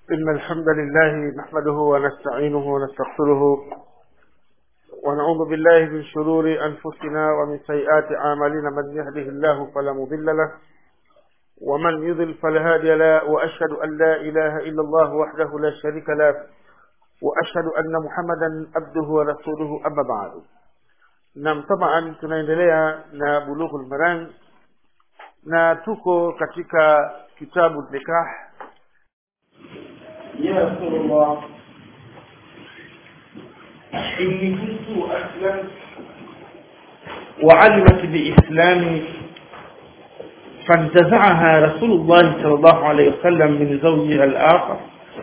إن الحمد لله نحمده ونستعينه ونستغفره ونعوذ بالله من شرور أنفسنا ومن سيئات أعمالنا من يهده الله فلا مضل له ومن يضل فلا هادي له وأشهد أن لا إله إلا الله وحده لا شريك له وأشهد أن محمدا عبده ورسوله أما بعد nam taban tunaendelea na bulughul maram na tuko katika kitabu nikah يا رسول الله إني كنت أسلمت وعلمت بإسلامي فانتزعها رسول الله صلى الله عليه وسلم من زوجها الآخر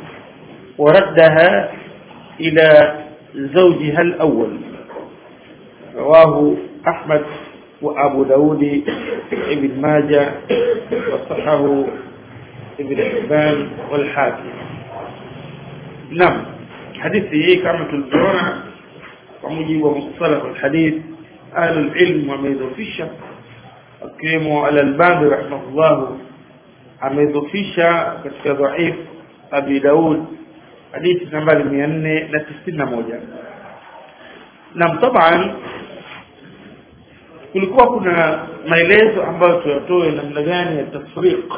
وردها إلى زوجها الأول رواه أحمد وأبو داود ابن ماجه وصححه ابن حبان والحاكم نعم حديثي hii kama tulivyoona kwa mujibu wa mustalah alhadith ahlul ilm wameidhofisha akiwemo al-Albani rahimahullah ameidhofisha katika dhaif Abi Daud hadithi nambari 491 na taban kulikuwa kuna maelezo ambayo tuyatoe namna gani ya tafriq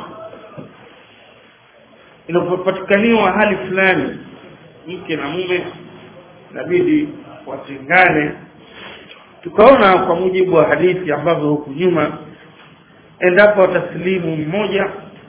inapopatikaniwa hali fulani mke na mume inabidi watengane tukaona kwa mujibu wa hadithi ambavyo huku nyuma endapo wataslimu mmoja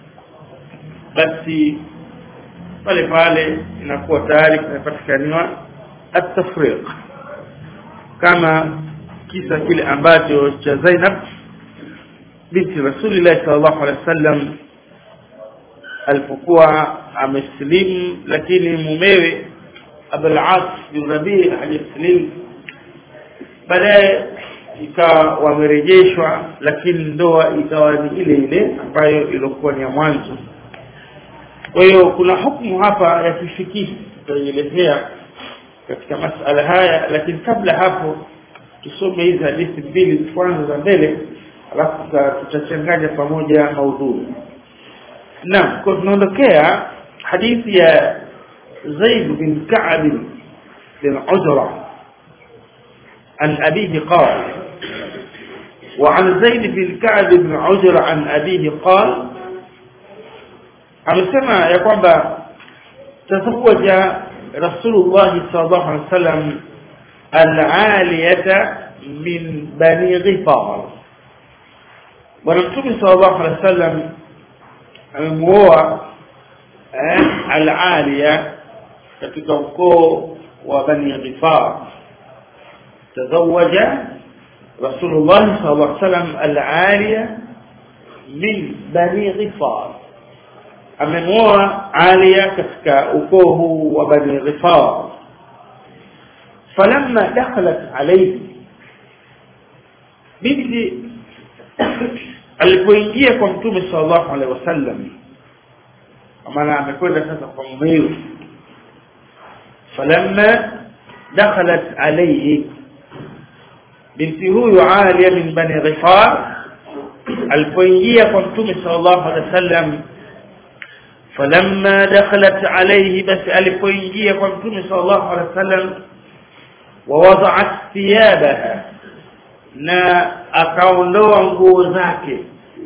basi pale pale inakuwa tayari kumepatikaniwa at-tafriq kama kisa kile ambacho cha Zainab binti Rasulillah sallallahu alaihi wasallam alipokuwa amesilimu lakini mumewe Abul As bin Rabi hajasilimu baadaye ikawa wamerejeshwa lakini ndoa ikawa ni ile ile ambayo ilikuwa ni ya mwanzo kwa hiyo kuna hukumu hapa ya kifikihi tutaelezea katika masala haya lakini kabla hapo tusome hizi hadithi mbili kwanza za mbele alafu tutachanganya pamoja maudhui naam kwa tunaondokea hadithi ya Zaid bin Ka'b bin Ujra عن أبيه قال وعن زيد بن كعب بن عجر عن أبيه قال amesema ya kwamba tazawaja rasulullah sallallahu alaihi wasallam al-aliyata min bani ghifar bwana mtume sallallahu alaihi wasallam amemuoa al-aliya katika ukoo wa bani ghifar tazawaja rasulullah sallallahu alaihi wasallam al-aliya min bani ghifar amemuoa Alia katika ukoo huu wa Bani Ghifar falamma dakhalat alayhi binti alipoingia kwa mtume sallallahu alaihi wasallam maana amekwenda sasa kwa mumewe falamma dakhalat alayhi binti huyu Alia min Bani Ghifar alipoingia kwa mtume sallallahu alaihi wasallam فلما دخلت عليه بس alipoingia kwa mtume sallallahu alaihi wasallam ووضعت ثيابها na akaondoa nguo zake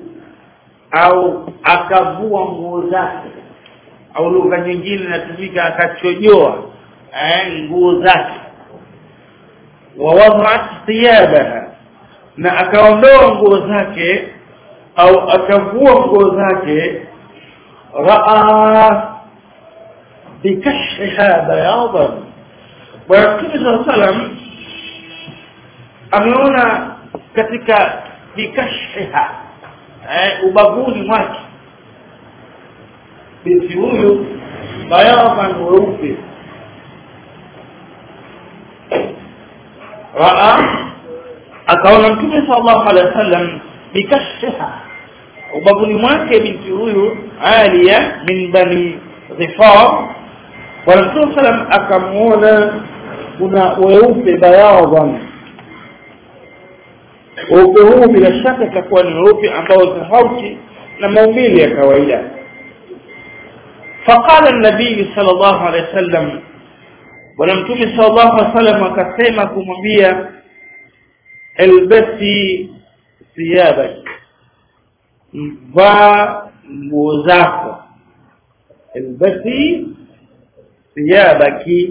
au akavua nguo zake au lugha nyingine inatumika akachojoa eh nguo zake ووضعت ثيابها na akaondoa nguo zake au akavua nguo zake راى بكشفها بياضا ويقول صلى الله عليه وسلم ameona katika bikashfiha eh ubavuni mwake binti huyu bayadan weupe raa akaona mtume sallallahu alaihi wasallam bikashfiha ubavuni mwake binti huyu Aliya min bani Dhifar bwana mtume sallam akamuona kuna weupe bayadan weupe huu bila shaka itakuwa ni weupe ambao tofauti na maumbile ya kawaida faqala an-nabii sallallahu alayhi wasallam bwana mtume sallallahu alayhi wasallam akasema kumwambia elbasi thiyabak vaa nguo zako elbasi thiyabaki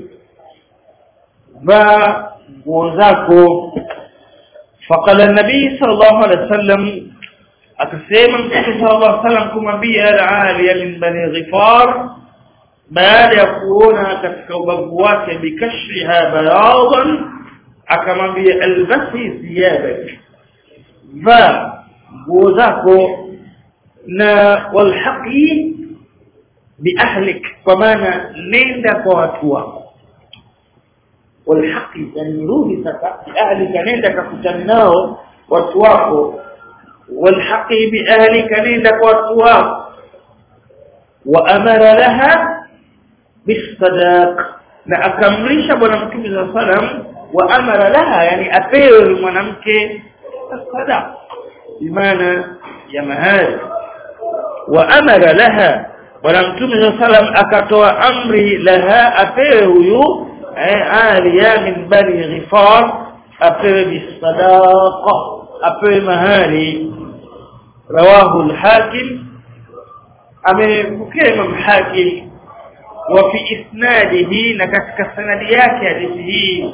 vaa nguo zako faqala an-nabii sallallahu alayhi wasallam akasema mtume sallallahu alayhi wasallam kumwambia al-aliya min bani ghifar baada ya kuona katika ubavu wake bikashriha bayadan akamwambia albasi thiyabak va nguo zako na walhaqi biahlik kwa maana nenda kwa watu wako walhaqi yani rudi sasa biahlika nenda kakutana nao watu wako walhaqi biahlika nenda kwa watu wako wa amara laha bisadaq na akamrisha bwana mtume za salam wa amara laha yani apewe mwanamke sadaq bimaana ya mahari wa amara laha bwana mtume za salam akatoa amri laha apewe huyu aliya min bani ghifar apewe bisadaqa apewe mahari rawahu al-hakim amepokea imam hakim وفي إسناده نكتك سنديات هذه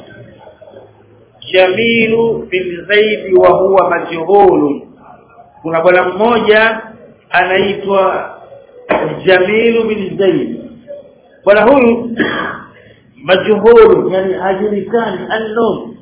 جميل بن زيد وهو مجهول kuna bwana mmoja anaitwa Jamil bin Zaid bwana huyu majhul yani hajulikani unknown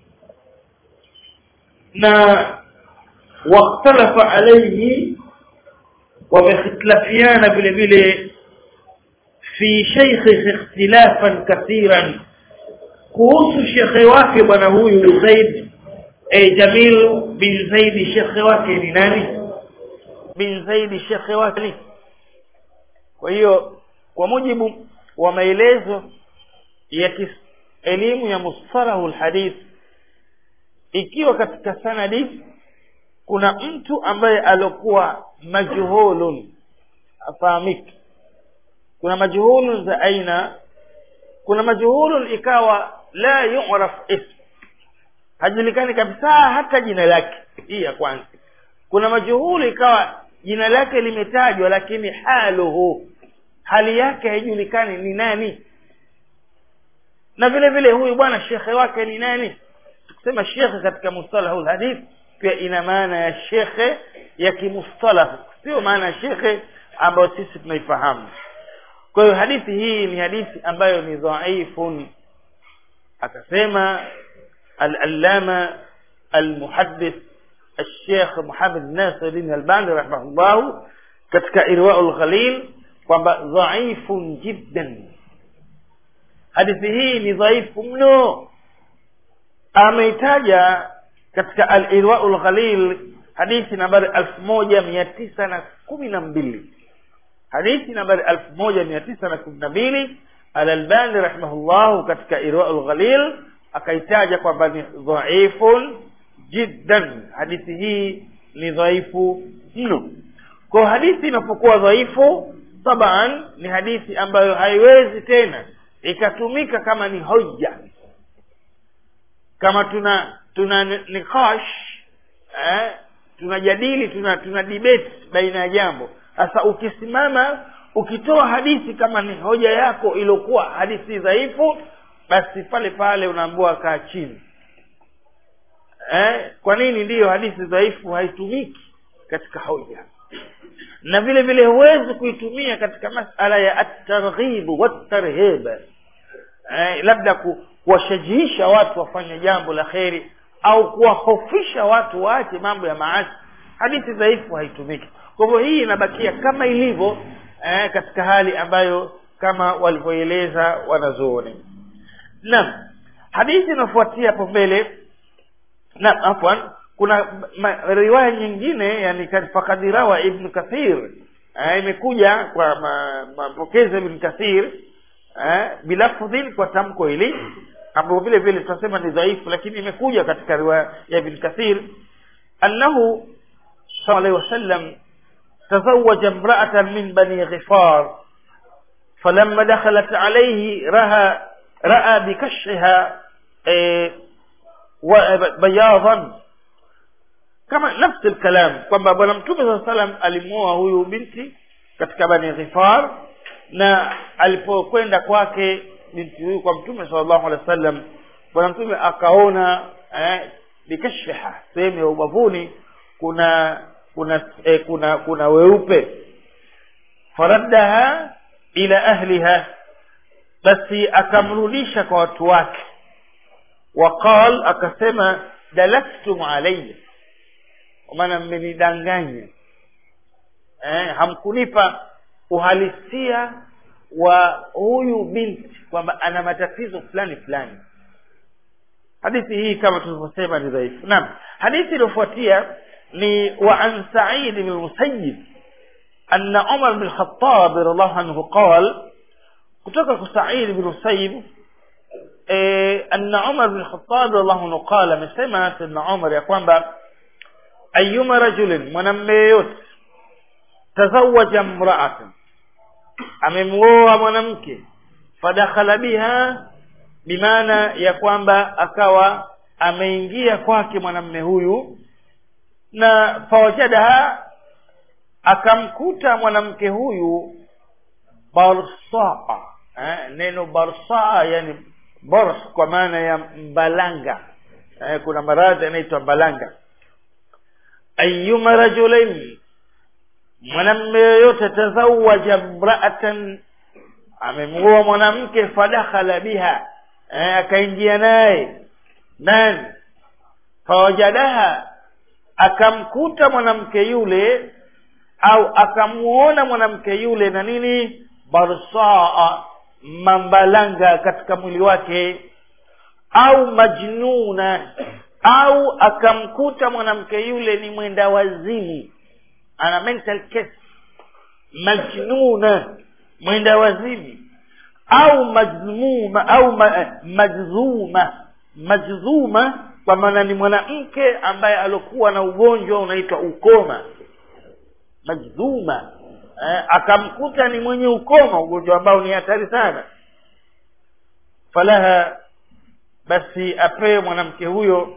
na واختلف عليه ومختلفيان vile vile في شيخه اختلافا كثيرا kuhusu shekhe wake bwana huyu Zaid eh Jamil bin Zaid shekhe wake ni nani bin Zaid shekhe wake kwa hiyo kwa mujibu wa maelezo ya elimu ya mustalahu alhadith ikiwa katika sanadi kuna mtu ambaye alokuwa majhulun afahamiki kuna majhulun za aina kuna majhulun ikawa la yu'raf ism hajulikani kabisa hata jina lake hii ya kwanza kuna majhulu ikawa jina lake limetajwa lakini haluhu hali yake haijulikani ni nani na vile vile huyu bwana shekhe wake ni nani tukisema shekhe katika mustalahu hadith pia ina maana ya shekhe ya kimustalah sio maana ya shekhe ambayo sisi tunaifahamu kwa hiyo hadithi hii ni hadithi ambayo ni dhaifun akasema al-allama al-muhaddith الشيخ محمد ناصر الدين الباني رحمه الله katika irwaul ghalil kwamba dhaifun jiddan hadithi hii ni dhaifu mno ameitaja katika al-irwaul ghalil hadithi nambari elfu moja mia tisa na kumi na mbili hadithi nambari elfu moja mia tisa na kumi na mbili al-albani rahimahullahu katika irwaul ghalil akaitaja kwamba ni dhaifun jiddan hadithi hii ni dhaifu mno kwa hadithi inapokuwa dhaifu taban ni hadithi ambayo haiwezi tena ikatumika kama ni hoja kama tuna tuna nikash eh, tunajadili tuna tuna debate baina ya jambo sasa ukisimama ukitoa hadithi kama ni hoja yako iliyokuwa hadithi dhaifu basi pale pale unaambiwa kaa chini eh, kwa nini ndiyo hadithi dhaifu haitumiki katika hoja na vile vile huwezi kuitumia katika masala ya at-targhib wat-tarhib eh, labda ku, kuwashajiisha watu wafanye jambo la kheri au kuwahofisha watu waache mambo ya maasi hadithi dhaifu haitumiki kwa hivyo hii inabakia kama ilivyo eh, katika hali ambayo kama walivyoeleza wanazuoni naam hadithi inafuatia hapo mbele na afwan kuna ma, riwaya nyingine yani fakad rawa ibn kathir eh, imekuja kwa mapokezi ibn kathir eh, bilafdhin kwa tamko hili ambapo vile vile tutasema ni dhaifu lakini imekuja katika riwaya ya ibn kathir annahu sallallahu alayhi wasallam تزوج امرأة من بني غفار falamma dakhalat alayhi raha raa bikashha eh, wa bayadan kama nafsi alkalam kwamba bwana mtume saa salam alimwoa huyu binti katika bani ghifar na alipokwenda kwake binti huyu kwa mtume sallallahu alaihi wasallam bwana mtume akaona eh, bikashha sehemu ya ubavuni kuna kuna eh, kuna kuna weupe faraddaha ila ahliha basi akamrudisha kwa watu wake waqal akasema dalaktum alayya kwa maana mmenidanganya eh, hamkunipa uhalisia wa huyu binti kwamba ana matatizo fulani fulani hadithi hii kama tulivyosema ni dhaifu naam hadithi iliyofuatia ni wa an sa'id bin musayyib anna umar bin khattab radhiallahu anhu qal kutoka kwa sa'id bin musayyib eh, anna umar bin khattab radhiallahu anhu qala amesema sayyidina umar ya kwamba ayuma rajulin mwanamme yeyote tazawaja mraatan amemwoa mwanamke fadakhala biha bimaana ya kwamba akawa ameingia kwake mwanamme huyu na fawajadaha akamkuta mwanamke huyu barsaa eh, neno barsaa yani bors kwa maana ya mbalanga eh, kuna maradhi yanaitwa mbalanga ayuma rajulain mwanamme yoyote tazawaja mraatan amemwoa mwanamke fadakhala biha eh, akaingia naye nani fawajadaha akamkuta mwanamke yule au akamuona mwanamke yule na nini barsaa mambalanga katika mwili wake au majnuna au akamkuta mwanamke yule ni mwenda wazimu ana mental case majnuna mwenda wazimu au majzuma au ma, majzuma majzuma kwa maana ni mwanamke ambaye alokuwa na ugonjwa unaitwa ukoma majzuma eh, akamkuta ni mwenye ukoma ugonjwa ambao ni hatari sana falaha basi apewe mwanamke huyo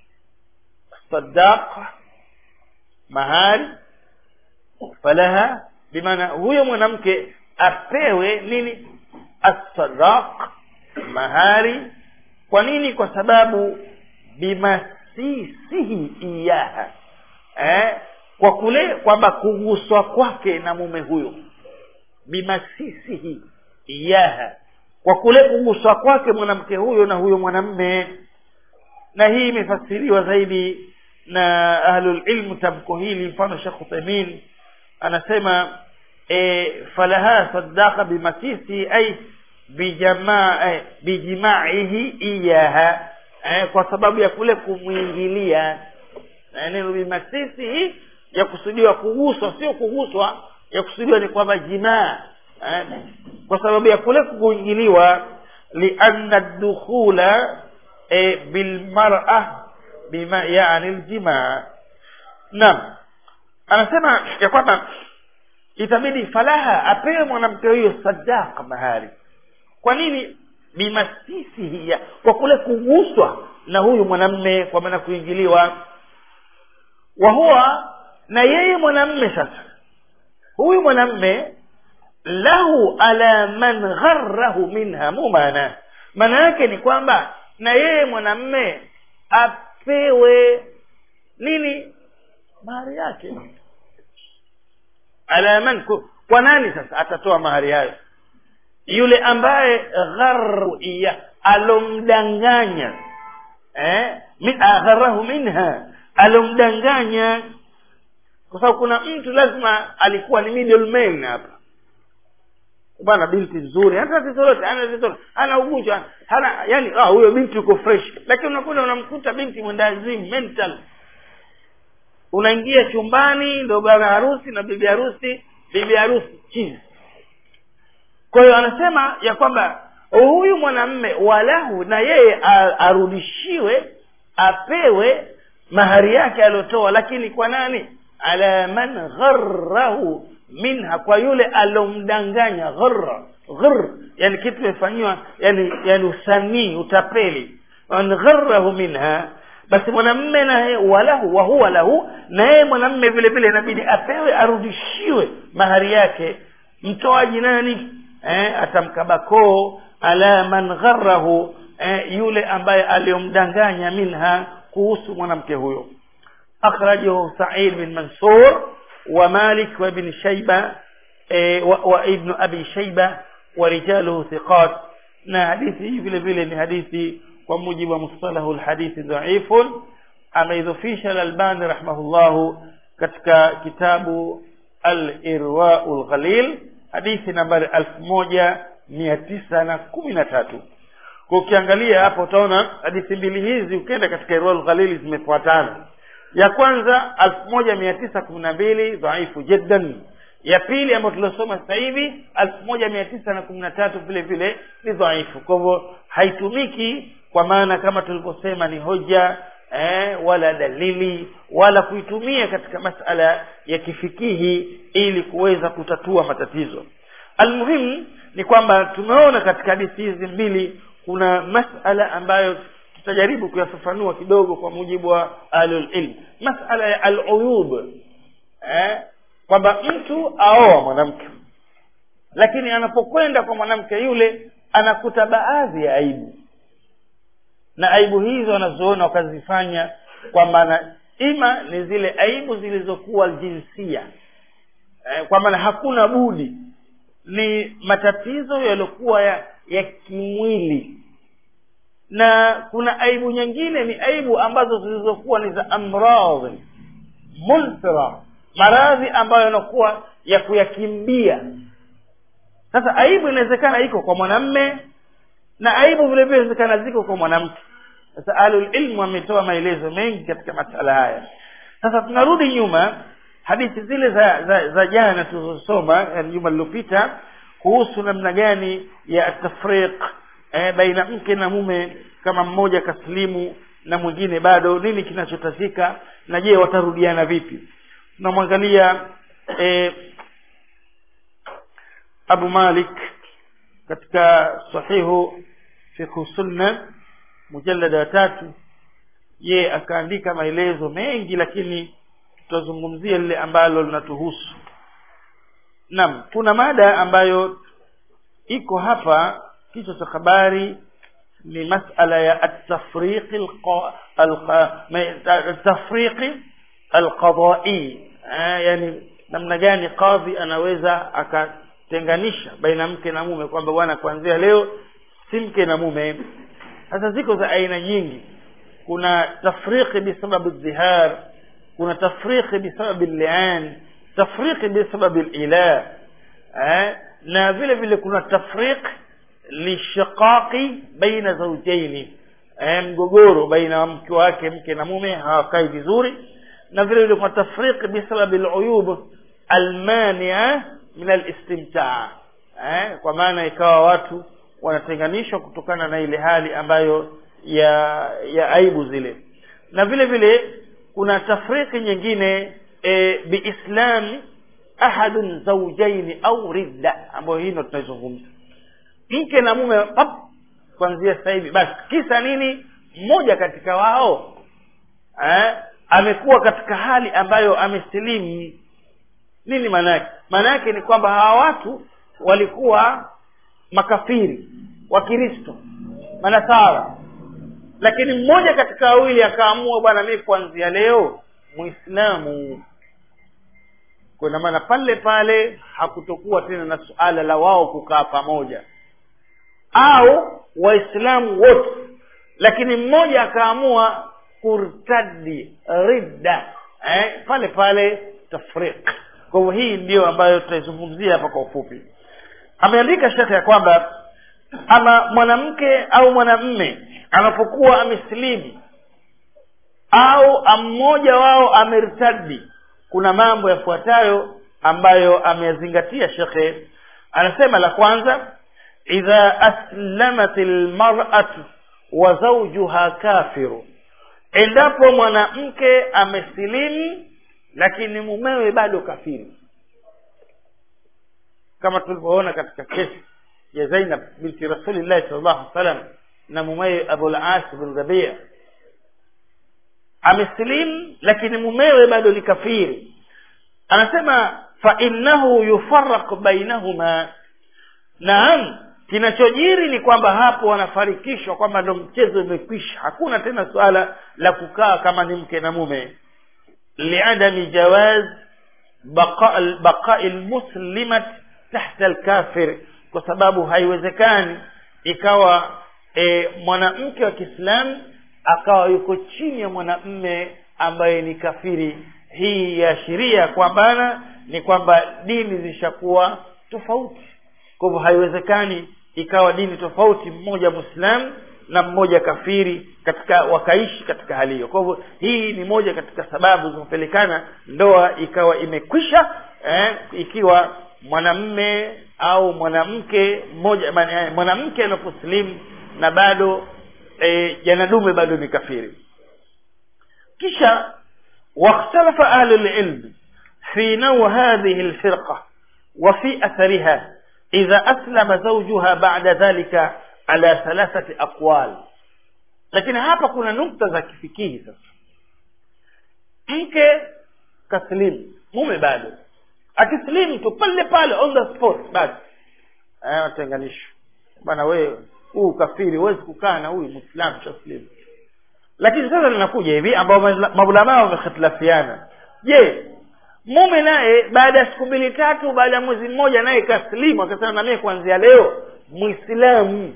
sadaqa mahari falaha bimaana huyo mwanamke apewe nini assadaq mahari kwa nini kwa sababu bimasisihi iyaha eh? kwa kule kwamba kuguswa kwake na mume huyo bimasisihi iyaha kwa kule kuguswa kwake mwanamke huyo na huyo mwanamme na hii imefasiriwa zaidi na ahlulilmu tamko hili mfano shekh uthaimin anasema e, falaha sadaqa bimasisi ay bijamaa eh, bijimaihi iyaha eh, kwa sababu ya kule kumwingilia eh, neno bimasisi ya kusudiwa kuguswa sio kuguswa ya kusudiwa ni kwamba jimaa eh, kwa sababu ya kule kuingiliwa lianna dukhula eh, bilmar'a bima yani aljimaa naam anasema ya kwamba itabidi falaha apewe mwanamke huyo sadaka mahari kwa nini bimasisi hiya kwa kule kuguswa na huyu mwanamme kwa maana kuingiliwa wa huwa na yeye mwanamme sasa huyu mwanamme lahu ala man gharrahu minha mumana maana yake ni kwamba na yeye mwanamme apewe nini mahari yake ala man kwa nani sasa atatoa mahari hayo yule ambaye gharru iya alomdanganya eh agharahu minha alomdanganya kwa sababu kuna mtu lazima alikuwa ni middleman hapa bwana binti nzuri hana tatizo lolote hana tatizo hana ugonjwa hana yani ah huyo binti yuko fresh lakini unakuta unamkuta binti mwendazimu mental unaingia chumbani ndo bwana harusi na bibi harusi bibi harusi chini kwa hiyo anasema ya kwamba huyu mwanamme walahu na yeye arudishiwe apewe mahari yake aliyotoa lakini kwa nani ala man gharrahu minha kwa yule alomdanganya gharra ghir yani kitu imefanyiwa yani yani usanii utapeli man gharahu minha basi mwanamme naye walahu wa huwa lahu na yeye mwanamme vile vile inabidi apewe arudishiwe mahari yake mtoaji nani eh, atamkabakoo ala man gharahu eh, yule ambaye aliyomdanganya minha kuhusu mwanamke huyo akhrajahu sa'id bin mansur wa malik wa ibn shayba eh, wa, wa ibn abi shayba wa rijaluhu thiqat na hadithi hii vile vile ni hadithi kwa mujibu wa mustalahu alhadithi dhaifun ameidhofisha al-albani rahimahullahu katika kitabu al-irwa'u al-ghalil hadithi nambari elfu moja mia tisa na kumi na tatu kwa ukiangalia hapo utaona hadithi mbili hizi ukienda katika irwa'u al-ghalil zimefuatana ya kwanza elfu moja mia tisa kumi na mbili dhaifu jiddan ya pili ambayo tuliosoma sasa hivi elfu moja mia tisa na kumi na tatu vile vile ni dhaifu kwa hivyo haitumiki kwa maana kama tulivyosema ni hoja eh, wala dalili wala kuitumia katika masala ya kifikihi ili kuweza kutatua matatizo almuhimu ni kwamba tumeona katika hadithi hizi mbili kuna masala ambayo tutajaribu kuyafafanua kidogo kwa mujibu wa ahlulilm masala ya aluyub eh, kwamba mtu aoa mwanamke lakini anapokwenda kwa mwanamke yule anakuta baadhi ya aibu na aibu hizo wanazoona wakazifanya kwa maana ima ni zile aibu zilizokuwa jinsia eh, kwa maana hakuna budi ni matatizo yaliyokuwa ya, ya kimwili na kuna aibu nyingine ni aibu ambazo zilizokuwa ni za amradhi munfira maradhi ambayo yanakuwa ya kuyakimbia sasa aibu inawezekana iko kwa mwanamme na aibu vile vile inawezekana ziko kwa mwanamke sasa ahlulilmu wametoa maelezo mengi katika masala haya sasa tunarudi nyuma hadithi zile za za, za jana tulizosoma yani juma lililopita kuhusu namna gani ya tafriq eh, baina mke na mume kama mmoja kaslimu na mwingine bado nini kinachotazika na je watarudiana vipi tunamwangalia eh, abu malik katika sahihu fiqhu sunna mujallada wa tatu ye akaandika maelezo mengi lakini tutazungumzia lile ambalo linatuhusu naam kuna mada ambayo iko hapa kichwa cha habari ni masala ya atafriqi atafriqi alqadai yani namna gani kadhi anaweza akatenganisha baina mke na mume kwamba bwana kuanzia leo si mke na mume sasa ziko za aina nyingi kuna tafriqi bisababi dhihar kuna tafriqi bisababi lian tafriqi bisababi lilah eh? na vile vile kuna tafriq lishiqaqi baina zaujaini eh, mgogoro baina ya mke wake mke na mume hawakai vizuri na vile vile kuna tafriq bisababi luyub almania min alistimtaa eh? kwa maana ikawa watu wanatenganishwa kutokana na ile hali ambayo ya ya aibu zile na vile vile kuna tafriki nyingine e, biislami ahadun zaujaini au ridda ambayo hii ndo tunaizungumza mke na mume pap kuanzia sasa hivi basi kisa nini mmoja katika wao eh, amekuwa katika hali ambayo amesilimu nini maana yake maana yake ni kwamba hawa watu walikuwa makafiri wakristo manasara lakini mmoja katika wawili akaamua bwana mi kuanzia leo muislamu kuna maana pale pale hakutokuwa tena na suala la wao kukaa pamoja au waislamu wote lakini mmoja akaamua kurtadi ridda eh, pale pale tafriq kwa hivyo hii ndiyo ambayo tutaizungumzia hapa kwa ufupi ameandika shekhe ya kwamba ama mwanamke au mwanamme anapokuwa amesilimu au mmoja wao ameritadi kuna mambo yafuatayo ambayo ameyazingatia shekhe anasema la kwanza idha aslamat lmaratu wa zaujuha kafiru endapo mwanamke amesilimu lakini mumewe bado kafiri kama tulivyoona katika kesi ya zainab binti rasulillahi sal llahu alih wasallam na mumewe abulas bin rabia amesilimu lakini mumewe bado ni kafiri anasema fainnahu yufaraq bainahuma naam kinachojiri ni kwamba hapo wanafarikishwa kwamba ndo mchezo umekwisha hakuna tena suala la kukaa kama ni mke na mume liadami jawaz baqai lmuslimat tahta lkafir kwa sababu haiwezekani ikawa e, mwanamke wa kiislamu akawa yuko chini ya mwanamme ambaye ni kafiri hii yaashiria kwambana ni kwamba dini zishakuwa tofauti kwa hivyo haiwezekani ikawa dini tofauti mmoja mwislamu na mmoja kafiri katika wakaishi katika hali hiyo kwa hivyo hii ni moja katika sababu zinapelekana ndoa ikawa imekwisha eh, ikiwa mwanamme au mwanamke mmoja mwanamke anaposilimu na bado e, janadume bado ni kafiri kisha واختلف أهل العلم في نوع هذه الفرقة وفي أثرها إذا أسلم زوجها بعد ذلك على ثلاثة أقوال lakini hapa kuna nukta za kifikihi sasa mke kaslimu mume bado akislimu tu pale pale on the spot basi watenganisho bana wewe huu ukafiri huwezi kukaa na huyu mwislamu shaslimu lakini sasa linakuja hivi ambao maulamaa wamehitilafiana je mume naye baada ya siku mbili tatu baada ya mwezi mmoja naye kaslimu akasema namie kuanzia leo mwislamu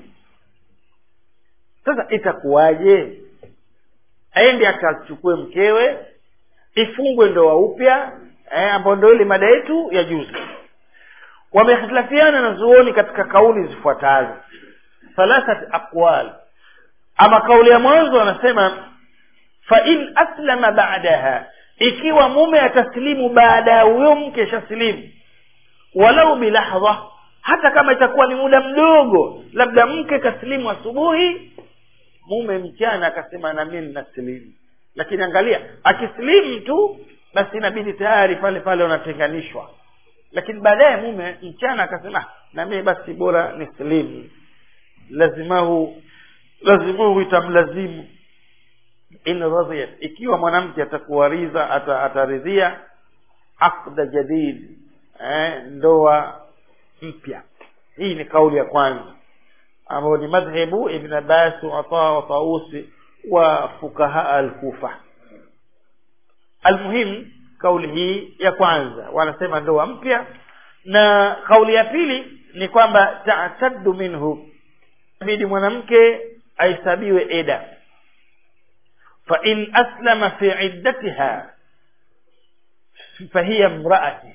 sasa itakuwaje aende akachukue mkewe ifungwe ndoa upya eh, ambayo ndo ile mada yetu ya juzi wamehitilafiana na zuoni katika kauli zifuatazo thalathat aqwal ama kauli ya mwanzo wanasema fa in aslama ba'daha ikiwa mume ataslimu baada ya huyo mke shaslimu walau bilahdha hata kama itakuwa ni muda mdogo labda mke kaslimu asubuhi mume mchana akasema na mimi ninaslimu lakini angalia akislimu tu basi inabidi tayari pale pale wanatenganishwa lakini baadaye mume mchana akasema na mimi basi bora nislimu lazimahu lazimuhu itamlazimu in radhiyat ikiwa mwanamke atakuwariza ata, ataridhia aqda jadid eh, ndoa mpya hii ni kauli ya kwanza ambayo ni madhhebu ibn abbas wa ata wa tausi wa fukaha al-kufa almuhim kauli hii ya kwanza wanasema ndoa mpya na kauli ya pili ni kwamba ta'taddu minhu bidi mwanamke aisabiwe eda fa in aslama fi iddatiha fahiya mraati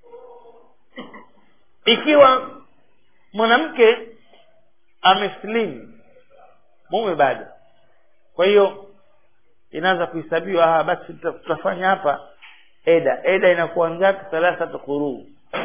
ikiwa mwanamke ameslimu mume bado kwa hiyo inaanza kuhesabiwa ah basi tutafanya hapa eda eda inakuwa ngapi thalathatu quruu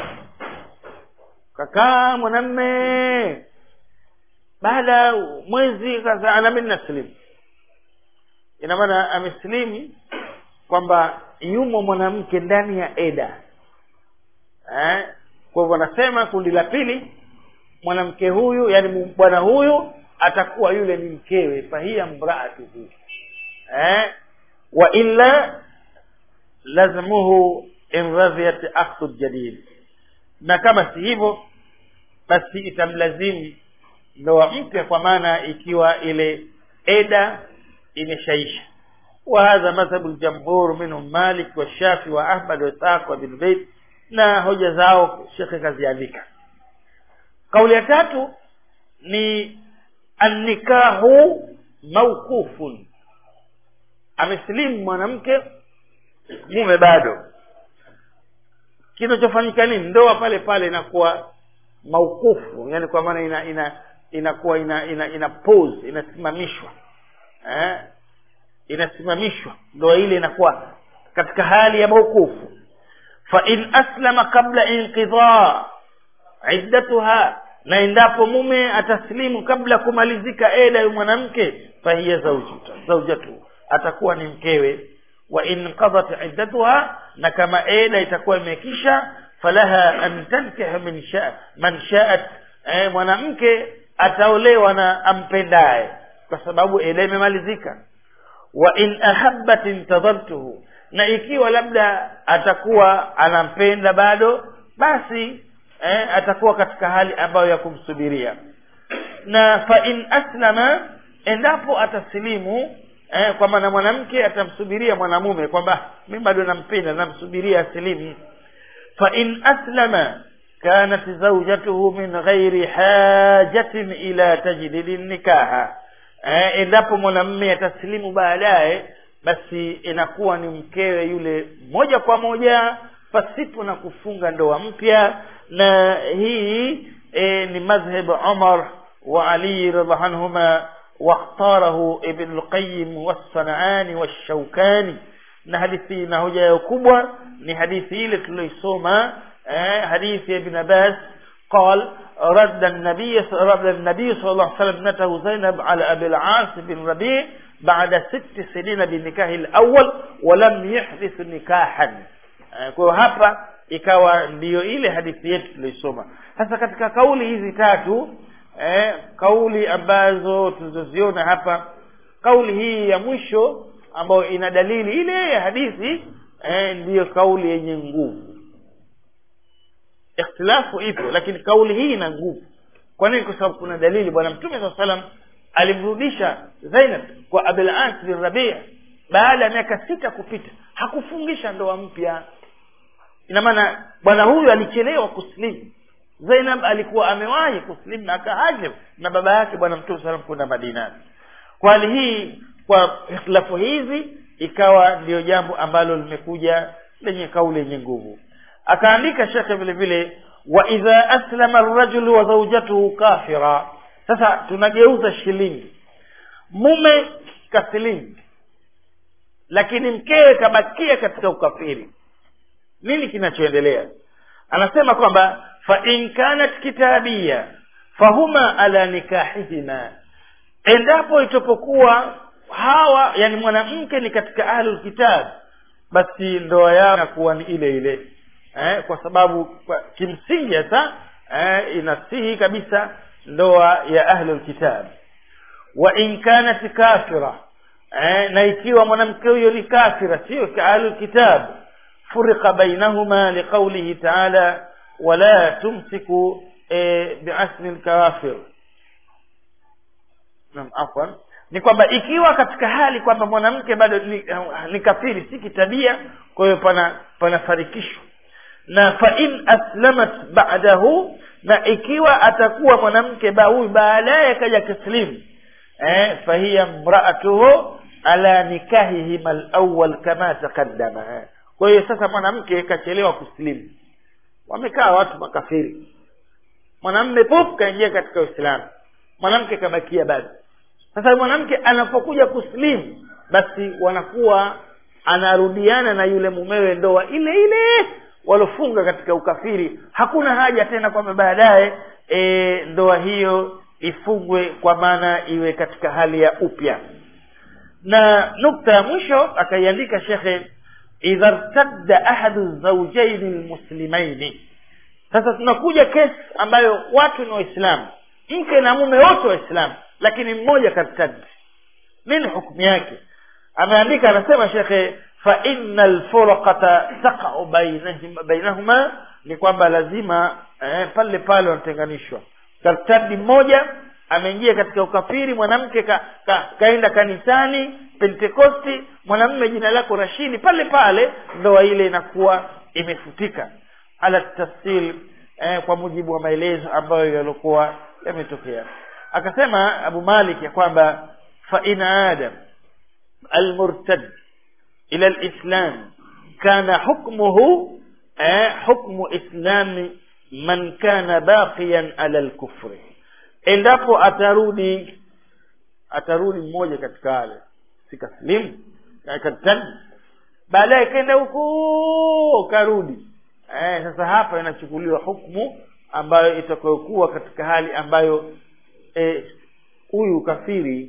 kakaa mwanamme baada ya mwezi kaza ana mimi naslimu ina maana ameslimu kwamba yumo mwanamke ndani ya eda eh? kwa hivyo anasema kundi la pili mwanamke huyu yani bwana huyu atakuwa yule ni mkewe fahiya mraatuhu eh? wa illa lazimuhu in radhiyat akhdhu jadid na kama si hivyo basi itamlazimu ndoa mpya kwa maana ikiwa ile eda imeshaisha وهذا مذهب الجمهور منهم مالك والشافعي واحمد واسحاق وابن بيت na hoja zao shekhe kaziandika kauli ya tatu ni annikahu mawqufun amesilimu mwanamke mume bado kinachofanyika nini ndoa pale pale inakuwa maukufu yani kwa maana ina ina inakuwa ina ina, ina pause inasimamishwa eh? inasimamishwa ndoa ile inakuwa katika hali ya maukufu fa in aslama qabla inqidha iddatuha na endapo mume ataslimu kabla kumalizika eda ya mwanamke fahiya zawjuta zawjatu atakuwa ni mkewe wa in qadat iddatuha na kama eda itakuwa imekisha falaha an tankiha min sha man sha'at eh, mwanamke ataolewa na ampendaye kwa sababu eda imemalizika wa in ahabbat intadhartuhu na ikiwa labda atakuwa anampenda bado basi eh, atakuwa katika hali ambayo ya kumsubiria na fa in aslama endapo atasilimu eh, kwa maana mwanamke atamsubiria mwanamume kwamba mi bado nampenda namsubiria asilimu fa in aslama kanat zawjatuhu min ghairi hajatin ila tajdidi nikaha eh, endapo mwanamume atasilimu baadaye basi inakuwa ni mkewe yule moja kwa moja pasipo na kufunga ndoa mpya na hii e, ni madhhab Umar wa Ali radhiallahu anhuma واختاره ابن القيم والصنعاني والشوكاني na hadithi na hoja yao kubwa ni hadithi ile tuliyoisoma eh, hadithi ya ibn Abbas قال رد النبي رد النبي صلى الله عليه وسلم ابنته زينب على ابي العاص بن ربيع بعد ست سنين بالنكاح الاول ولم يحدث نكاحا kwa hapa ikawa ndiyo ile hadithi yetu tuliosoma sasa katika kauli hizi tatu eh, kauli ambazo tulizoziona hapa kauli hii ya mwisho ambayo ina dalili ile ya hadithi eh, ndiyo kauli yenye nguvu ikhtilafu ipo lakini kauli hii ina nguvu kwa nini kwa sababu kuna dalili bwana mtume saa salam alimrudisha zainab kwa abul as bin rabia baada ya miaka sita kupita hakufungisha ndoa mpya ina maana bwana huyu alichelewa kusilimu zainab alikuwa amewahi kusilimu na akahajir na baba yake bwana mtume salam kwenda madinani kwa hali hii kwa ikhtilafu hizi ikawa ndiyo jambo ambalo limekuja lenye kauli yenye nguvu akaandika shekhe vile vile wa idha aslama arrajulu wa zawjatuhu kafira sasa tunageuza shilingi mume kasilimu lakini mkewe kabakia katika ukafiri nini kinachoendelea anasema kwamba fa in kanat kitabia fahuma ala nikahihima endapo itapokuwa hawa yani mwanamke ni katika ahlul kitab basi ndoa yao inakuwa ni ile ile eh, kwa sababu kwa, kimsingi hasa eh, inasihi kabisa ndoa ya ahlul kitab wa in kanat kafira eh, na ikiwa mwanamke huyo ni kafira sio ka ahlul kitab furika bainahuma liqaulihi taala wala tumsiku eh, biasmi lkawafir naam afwan ni kwamba ikiwa katika hali kwamba mwanamke bado ni, ni kafiri si kitabia kwa hiyo pana panafarikishwa na fa in aslamat ba'dahu na ikiwa atakuwa mwanamke ba huyu baadaye kaja kislimu eh, fahiya mraatuhu ala nikahihim alawwal kama taqaddama eh. kwa hiyo sasa mwanamke kachelewa kuslimu wamekaa watu makafiri mwanamme pop kaingia katika uislamu mwanamke kabakia bado sasa mwanamke anapokuja kuslimu basi wanakuwa anarudiana na yule mumewe ndoa ile ile walofunga katika ukafiri hakuna haja tena kwamba baadaye e, ndoa hiyo ifungwe kwa maana iwe katika hali ya upya na nukta ya mwisho akaiandika shekhe idha rtadda ahadu zaujaini lmuslimaini sasa tunakuja kesi ambayo watu ni waislamu mke na mume wote waislamu lakini mmoja kartadi nini hukumu yake ameandika anasema shekhe fa inna lfurqata taqau bainahuma ni kwamba lazima eh, pale pale wanatenganishwa kartadi mmoja ameingia katika ukafiri mwanamke ka, ka, kaenda kanisani pentekosti mwanamume jina lako rashidi pale pale ndoa ile inakuwa imefutika ala tafsil eh, kwa mujibu wa maelezo ambayo yaliokuwa yametokea akasema abu malik ya kwamba fa in adam almurtad ila alislam kana hukmuhu eh, hukmu islami man kana baqiyan ala alkufri endapo atarudi atarudi mmoja katika wale sikaslimu katani baadaye kenda huko karudi eh, sasa hapa inachukuliwa hukmu ambayo itakayokuwa katika hali ambayo huyu eh, kafiri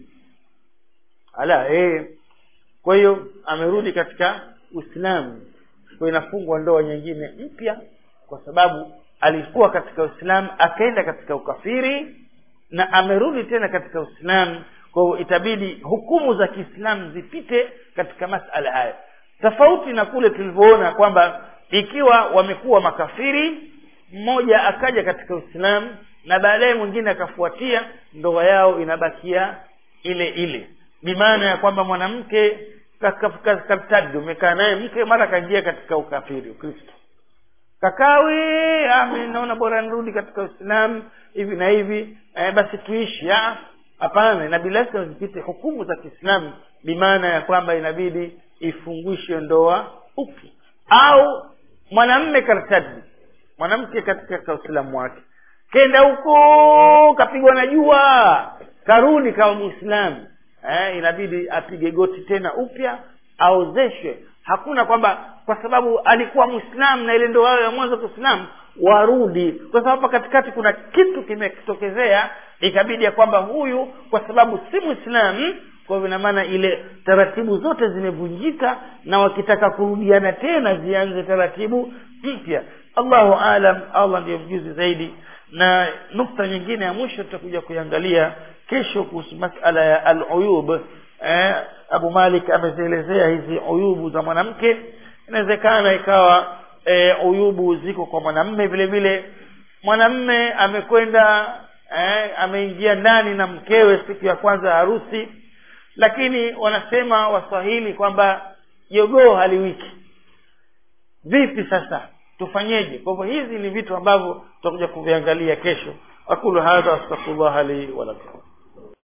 ala eh, kwa hiyo amerudi katika uislamu kwa inafungwa ndoa nyingine mpya kwa sababu alikuwa katika uislamu akaenda katika ukafiri na amerudi tena katika uislamu kwa hivyo itabidi hukumu za kiislamu zipite katika masala haya tofauti na kule tulivyoona kwamba ikiwa wamekuwa makafiri mmoja akaja katika uislamu na baadaye mwingine akafuatia ndoa yao inabakia ile ile bimaana ya kwamba mwanamke katadi umekaa naye mke mara akaingia katika ukafiri ukristo kakawi ami naona bora nirudi katika uislamu hivi na hivi eh, basi tuishi ah, hapana inabidi lazima zipite hukumu za kiislamu bimaana ya kwamba inabidi ifungwishe ndoa upya au mwanamme kartadi mwanamke katika uislamu wake kenda huko kapigwa na jua karudi kama muislamu eh, inabidi apige goti tena upya aozeshwe hakuna kwamba kwa sababu alikuwa mwislamu na ile ndoa yao ya mwanzo kiislamu warudi kwa sababu hapa katikati kuna kitu kimetokezea ikabidi ya kwamba huyu kwa sababu si mwislamu kwa hivyo ina maana ile taratibu zote zimevunjika na wakitaka kurudiana tena zianze taratibu mpya allahu alam allah ndiyo mjuzi zaidi na nukta nyingine ya mwisho tutakuja kuiangalia kesho kuhusu masala ya aluyub eh, abu malik amezielezea hizi uyubu za mwanamke inawezekana ikawa e, uyubu ziko kwa mwanamme vile vile mwanamme amekwenda eh, ameingia ndani na mkewe siku ya kwanza harusi lakini wanasema waswahili kwamba jogoo haliwiki vipi sasa tufanyeje kwa hivyo hizi ni vitu ambavyo tutakuja kuviangalia kesho aqulu hadha astaghfirullah li wa lakum